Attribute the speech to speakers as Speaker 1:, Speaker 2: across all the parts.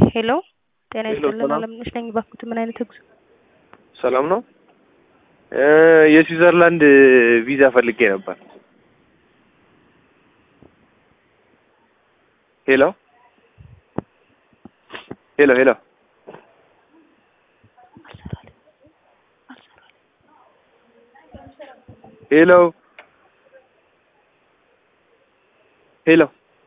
Speaker 1: ሄሎ ጤና
Speaker 2: ሄሎ፣
Speaker 1: ይስጥልን
Speaker 2: ሰላም።
Speaker 1: አለምነሽ ነኝ። እባክዎት ምን አይነት ጉዞ?
Speaker 2: ሰላም ነው። እ የስዊዘርላንድ ቪዛ ፈልጌ ነበር። ሄሎ ሄሎ ሄሎ ሄሎ ሄሎ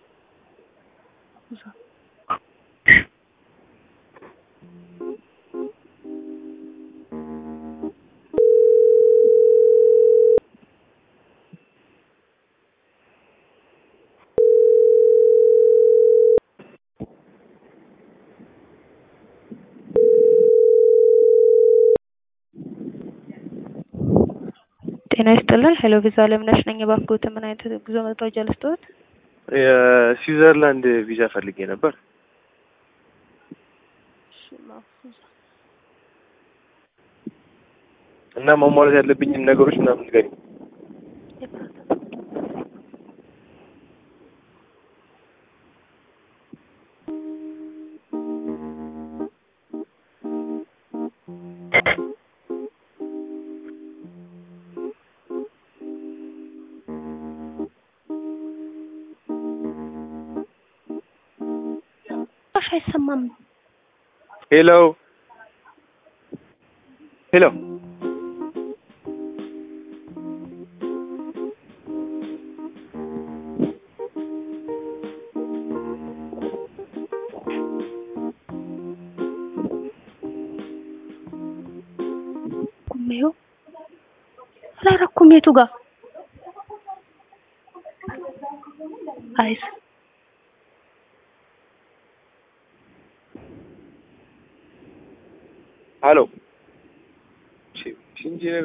Speaker 1: ጤና ይስጥልን ሄሎ ቪዛ አለምነሽ ነኝ። እባክዎት ምን አይነት ጉዞ መረጃ ልስጥዎት?
Speaker 2: የስዊዘርላንድ ቪዛ ፈልጌ ነበር። እና ማሟላት ያለብኝን ነገሮች ምናምን ንገሪኝ።
Speaker 1: ሽ አይሰማም።
Speaker 2: ሄሎ ሄሎ
Speaker 1: ቁሜው አላረኩም። የቱ ጋር አይስ
Speaker 2: ሀሎ ቺ- ቺ እንጂ